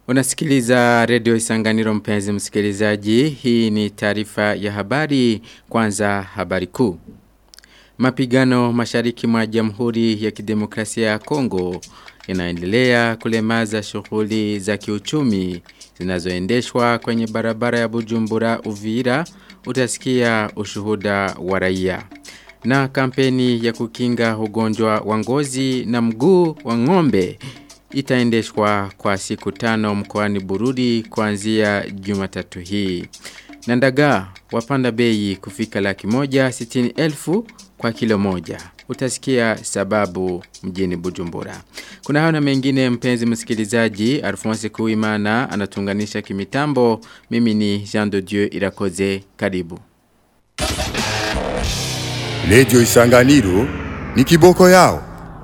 Unasikiliza redio Isanganiro mpenzi msikilizaji. Hii ni taarifa ya habari kwanza habari kuu. Mapigano mashariki mwa Jamhuri ya Kidemokrasia ya Kongo yanaendelea kulemaza shughuli za kiuchumi zinazoendeshwa kwenye barabara ya Bujumbura Uvira utasikia ushuhuda wa raia. Na kampeni ya kukinga ugonjwa wa ngozi na mguu wa ng'ombe itaendeshwa kwa siku tano mkoani Bururi kuanzia Jumatatu hii. Na ndagaa wapanda bei kufika laki moja sitini elfu kwa kilo moja. Utasikia sababu mjini Bujumbura. Kuna hao na mengine mpenzi msikilizaji, Alphonse Kuimana anatunganisha kimitambo. Mimi ni Jean de Dieu Irakoze. Karibu. Redio Isanganiro ni kiboko yao.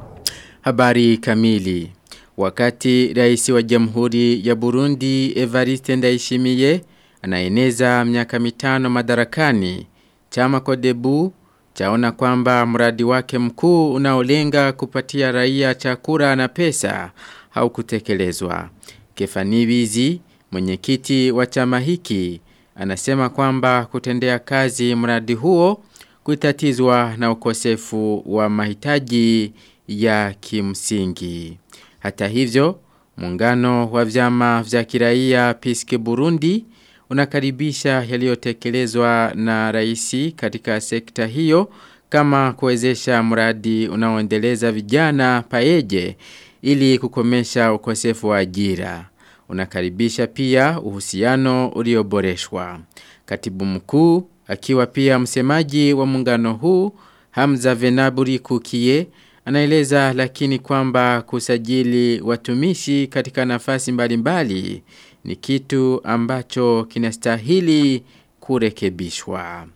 Habari kamili. Wakati rais wa jamhuri ya Burundi Evariste Ndayishimiye anaeneza miaka mitano madarakani, chama Kodebu chaona kwamba mradi wake mkuu unaolenga kupatia raia chakula na pesa haukutekelezwa. Kefani Wizi, mwenyekiti wa chama hiki, anasema kwamba kutendea kazi mradi huo kutatizwa na ukosefu wa mahitaji ya kimsingi. Hata hivyo, muungano wa vyama vya kiraia Piske Burundi unakaribisha yaliyotekelezwa na raisi katika sekta hiyo kama kuwezesha mradi unaoendeleza vijana paeje ili kukomesha ukosefu wa ajira. Unakaribisha pia uhusiano ulioboreshwa. Katibu mkuu akiwa pia msemaji wa muungano huu Hamza Venaburi Kukie anaeleza lakini kwamba kusajili watumishi katika nafasi mbalimbali ni kitu ambacho kinastahili kurekebishwa.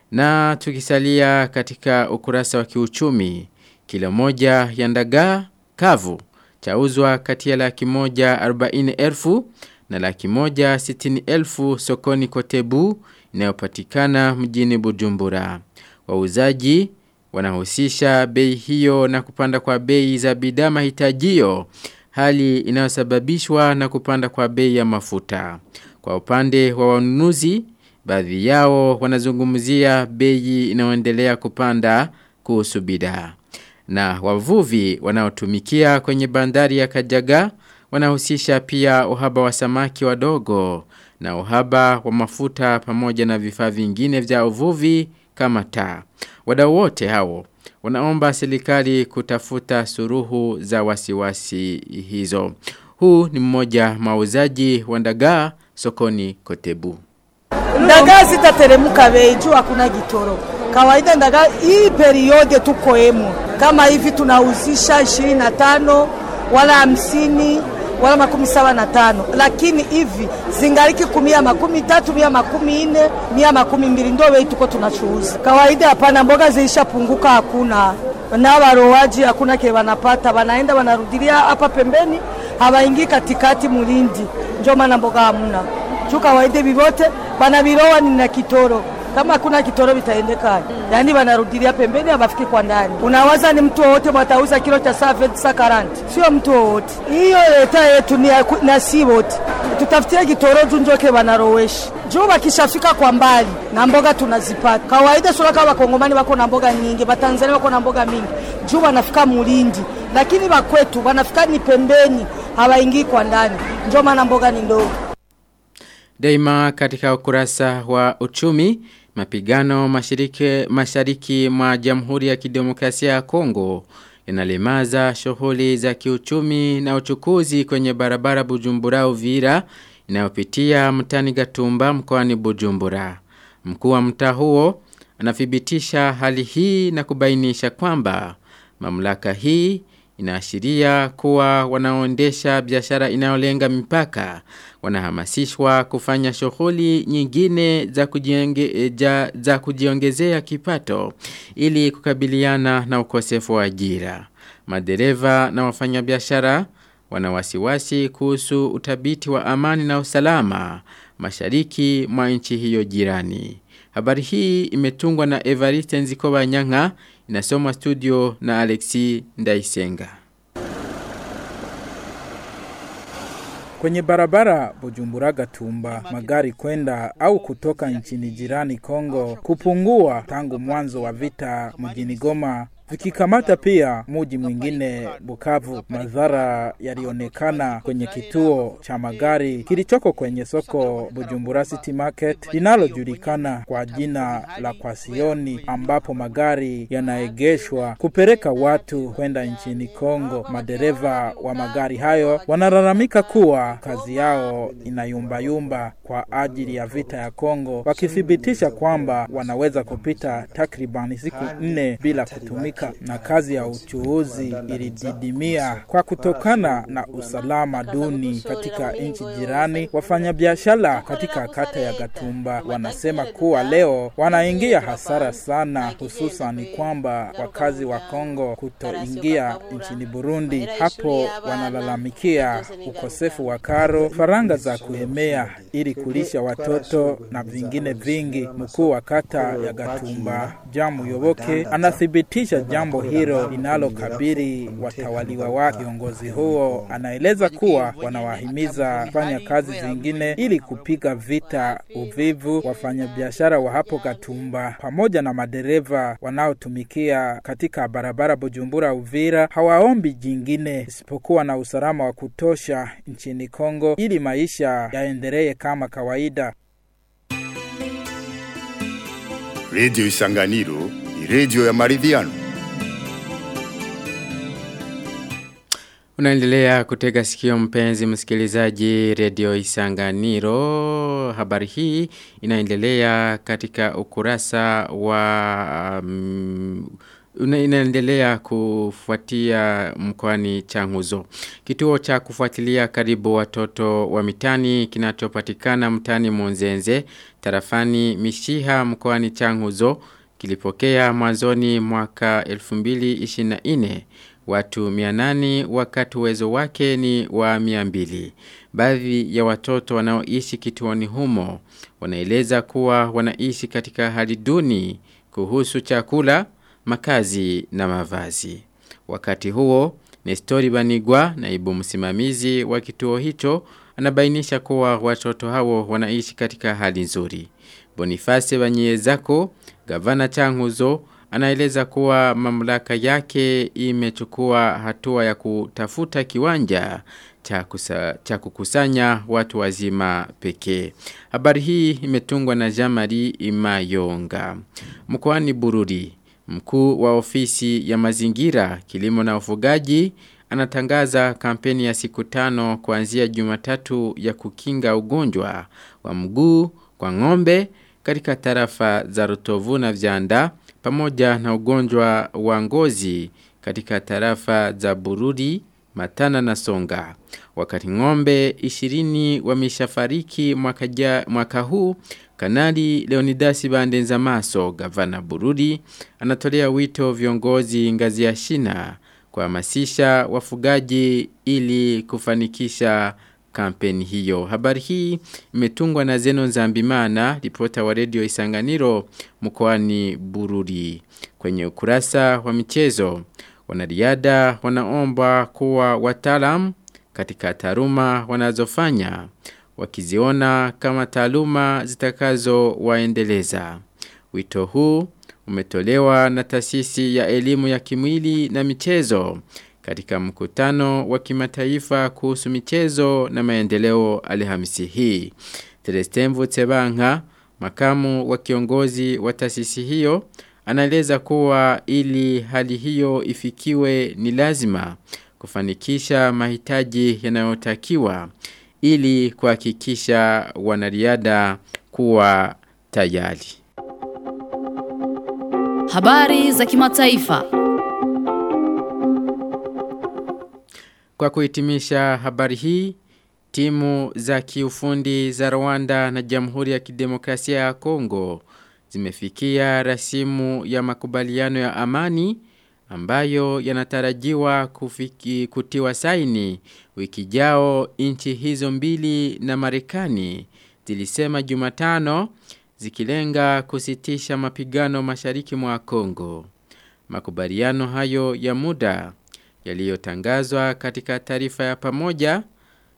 Na tukisalia katika ukurasa wa kiuchumi, kilo moja ya ndagaa kavu chauzwa kati ya laki moja arobaini elfu na laki moja sitini elfu sokoni kotebu inayopatikana mjini Bujumbura. Wauzaji wanahusisha bei hiyo na kupanda kwa bei za bidhaa mahitajio hali inayosababishwa na kupanda kwa bei ya mafuta. Kwa upande wa wanunuzi, baadhi yao wanazungumzia bei inayoendelea kupanda kuhusu bidhaa. Na wavuvi wanaotumikia kwenye bandari ya Kajaga wanahusisha pia uhaba wa samaki wadogo na uhaba wa mafuta pamoja na vifaa vingine vya uvuvi kama taa. Wadau wote hao wanaomba serikali kutafuta suruhu za wasiwasi hizo. Huu ni mmoja mauzaji wa ndagaa sokoni Kotebu. Ndagaa zitateremka bei juu hakuna gitoro. Kawaida ndagaa hii periode tukoemo kama hivi tunauzisha 25 wala 50 wala makumi saba na tano lakini hivi zingaliki kumia makumi tatu mia makumi ine mia makumi mbili ndo wei tuko tunachuuza kawaida. Hapana, mboga ziishapunguka, hakuna na warowaji hakuna kile wanapata, wanaenda wanarudilia hapa pembeni, hawaingii katikati mulindi, njo maana mboga hamuna juu kawaida vivote banavirowa ni na kitoro kama hakuna kitoro vitaendeka, yaani wanarudilia pembeni, hawafiki kwa ndani. Unawaza ni mtu wowote watauza kilo cha saa sa karanti? Sio mtu wowote. Hiyo leta yetu ni na si wote, tutafutie kitoro juu njoke wanarowesha juu wakishafika kwa mbali na mboga tunazipata kawaida. Sura kama wakongomani wako na mboga nyingi, watanzania wako na mboga mingi juu wanafika mulindi, lakini wakwetu wanafika ni pembeni, hawaingii kwa ndani, njo maana mboga ni ndogo. Daima katika ukurasa wa uchumi, mapigano mashiriki, mashariki mwa jamhuri ya kidemokrasia ya Kongo yanalemaza shughuli za kiuchumi na uchukuzi kwenye barabara Bujumbura Uvira inayopitia mtani Gatumba mkoani Bujumbura. Mkuu wa mtaa huo anathibitisha hali hii na kubainisha kwamba mamlaka hii inaashiria kuwa wanaoendesha biashara inayolenga mipaka wanahamasishwa kufanya shughuli nyingine za, kujienge, ja, za kujiongezea kipato ili kukabiliana na ukosefu wa ajira. Madereva na wafanyabiashara wana wasiwasi kuhusu utabiti wa amani na usalama mashariki mwa nchi hiyo jirani. Habari hii imetungwa na Evariste Nzikoba Nyanga inasomwa studio na Alexi Ndaisenga. Kwenye barabara Bujumbura Gatumba, magari kwenda au kutoka nchini jirani Kongo kupungua tangu mwanzo wa vita mjini Goma vikikamata pia muji mwingine Bukavu. Madhara yalionekana kwenye kituo cha magari kilichoko kwenye soko Bujumbura City Market linalojulikana kwa jina la Kwasioni, ambapo magari yanaegeshwa kupeleka watu kwenda nchini Kongo. Madereva wa magari hayo wanalalamika kuwa kazi yao inayumbayumba kwa ajili ya vita ya Kongo, wakithibitisha kwamba wanaweza kupita takribani siku nne bila kutumika na kazi ya uchuuzi ilididimia kwa kutokana na usalama duni katika nchi jirani. Wafanyabiashara katika kata ya Gatumba wanasema kuwa leo wanaingia hasara sana, hususan kwamba wakazi wa Kongo kutoingia nchini Burundi. Hapo wanalalamikia ukosefu wa karo, faranga za kuhemea ili kulisha watoto na vingine vingi. Mkuu wa kata ya Gatumba Jamu Yoboke anathibitisha jambo hilo linalokabili watawaliwa wake. Kiongozi huo anaeleza kuwa wanawahimiza kufanya kazi zingine ili kupiga vita uvivu wafanyabiashara wa hapo Gatumba pamoja na madereva wanaotumikia katika barabara Bujumbura Uvira. Hawaombi jingine isipokuwa na usalama wa kutosha nchini Kongo ili maisha yaendelee kama kawaida. Radio Isanganiro ni radio ya maridhiano. Unaendelea kutega sikio mpenzi msikilizaji redio Isanganiro. Habari hii inaendelea katika ukurasa wa um, inaendelea kufuatia mkoani Changuzo. Kituo cha kufuatilia karibu watoto wa mitani kinachopatikana mtani Monzenze, tarafani Mishiha mkoani Changuzo kilipokea mwanzoni mwaka 2024 watu 800 wakati uwezo wake ni wa 200. Baadhi ya watoto wanaoishi kituoni humo wanaeleza kuwa wanaishi katika hali duni kuhusu chakula, makazi na mavazi. Wakati huo, Nestori Banigwa, naibu msimamizi wa kituo hicho, anabainisha kuwa watoto hao wanaishi katika hali nzuri. Boniface Banyezako, gavana Changuzo, anaeleza kuwa mamlaka yake imechukua hatua ya kutafuta kiwanja cha, kusa, cha kukusanya watu wazima pekee. Habari hii imetungwa na Jamari Imayonga. Mkoani Bururi, mkuu wa ofisi ya mazingira, kilimo na ufugaji anatangaza kampeni ya siku tano kuanzia Jumatatu ya kukinga ugonjwa wa mguu kwa ng'ombe katika tarafa za Rutovu na Vyanda pamoja na ugonjwa wa ngozi katika tarafa za Bururi, Matana na Songa. Wakati ng'ombe 20 wameshafariki mwaka, ja, mwaka huu, Kanali Leonidasi Bandenza Maso, gavana Bururi, anatolea wito viongozi ngazi ya shina kuhamasisha wafugaji ili kufanikisha kampeni hiyo. Habari hii imetungwa na Zeno Nzambimana, ripota wa redio Isanganiro mkoani Bururi. Kwenye ukurasa wa michezo, wanariada wanaomba kuwa wataalam katika taaluma wanazofanya wakiziona kama taaluma zitakazo waendeleza. Wito huu umetolewa na taasisi ya elimu ya kimwili na michezo katika mkutano wa kimataifa kuhusu michezo na maendeleo Alhamisi hii. Celestin Tsebanka, makamu wa kiongozi wa taasisi hiyo, anaeleza kuwa ili hali hiyo ifikiwe ni lazima kufanikisha mahitaji yanayotakiwa ili kuhakikisha wanariadha kuwa tayari. Habari za kimataifa. Kwa kuhitimisha habari hii, timu za kiufundi za Rwanda na Jamhuri ya Kidemokrasia ya Kongo zimefikia rasimu ya makubaliano ya amani ambayo yanatarajiwa kufiki kutiwa saini wiki jao nchi hizo mbili na Marekani zilisema Jumatano zikilenga kusitisha mapigano mashariki mwa Kongo. Makubaliano hayo ya muda yaliyotangazwa katika taarifa ya pamoja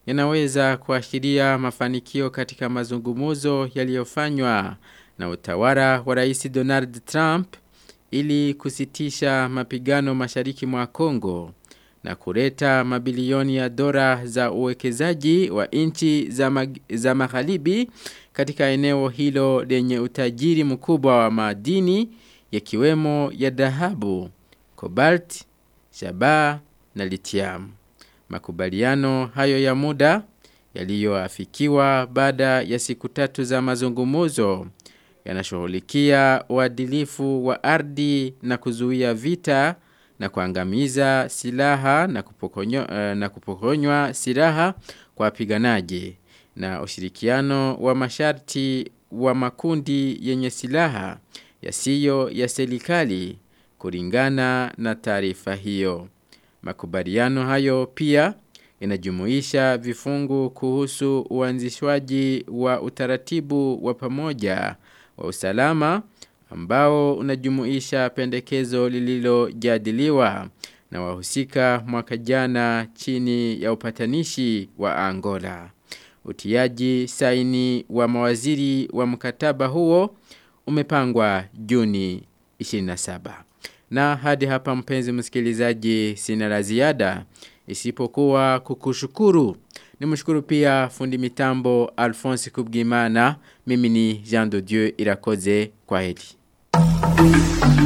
yanaweza kuashiria mafanikio katika mazungumuzo yaliyofanywa na utawala wa Rais Donald Trump ili kusitisha mapigano mashariki mwa Kongo na kuleta mabilioni ya dola za uwekezaji wa nchi za, mag za magharibi katika eneo hilo lenye utajiri mkubwa wa madini yakiwemo ya dhahabu, cobalt, shaba na lithium. Makubaliano hayo ya muda yaliyoafikiwa baada ya siku tatu za mazungumuzo yanashughulikia uadilifu wa ardhi na kuzuia vita na kuangamiza silaha na kupokonywa, uh, na kupokonywa silaha kwa wapiganaji na ushirikiano wa masharti wa makundi yenye silaha yasiyo ya serikali kulingana na taarifa hiyo. Makubaliano hayo pia inajumuisha vifungu kuhusu uanzishwaji wa utaratibu wa pamoja wa usalama ambao unajumuisha pendekezo lililojadiliwa na wahusika mwaka jana chini ya upatanishi wa Angola. Utiaji saini wa mawaziri wa mkataba huo umepangwa Juni 27. Na hadi hapa mpenzi msikilizaji sina la ziada isipokuwa kukushukuru. Nimshukuru pia fundi mitambo Alphonse Kubgimana. Mimi ni Jean de Dieu Irakoze kwa heri.